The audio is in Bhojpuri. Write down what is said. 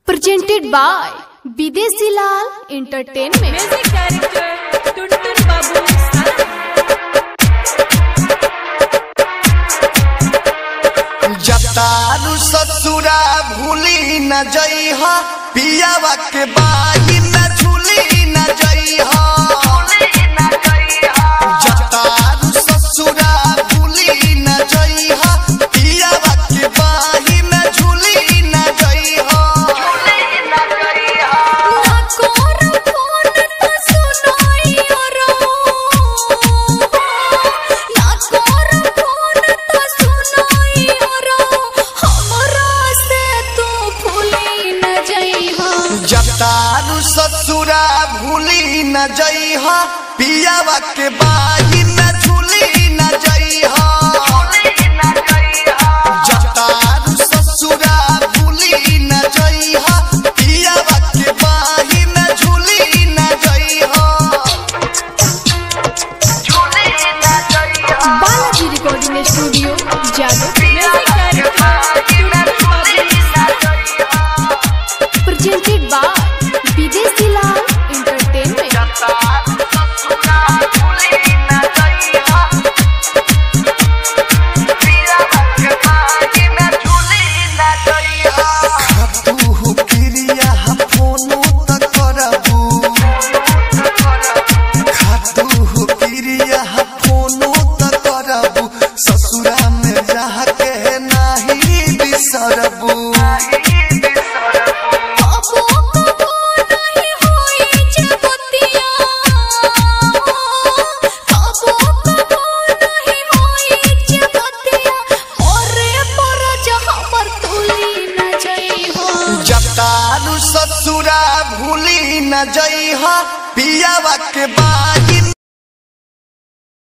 presented by Bidesi Lal Entertainment. Music director Tuntun Babu Salam. जतारू ससुरा भूली न जइह पियावा के बाही न झूली न जइह जतारू ससुरा भूली न जइह पियावा के बाही न झूली न जइह जतारू ससुरा भूली न जइह पियावा के बाही न झूली न जइह जतारू ससुरा भूली न जइह पियावा के बाही न झूली न जइह Balaji recording studio Jadav Music director Tuntun Babu Salam. presented by Bidesi Lal Entertainment. तू क्रिया फोनो त करबू खातू क्रिया फोनो त करबू ससुरा में जाके नाही बिसरबू जतारू ससुरा भूली न जइह पियावा के बाई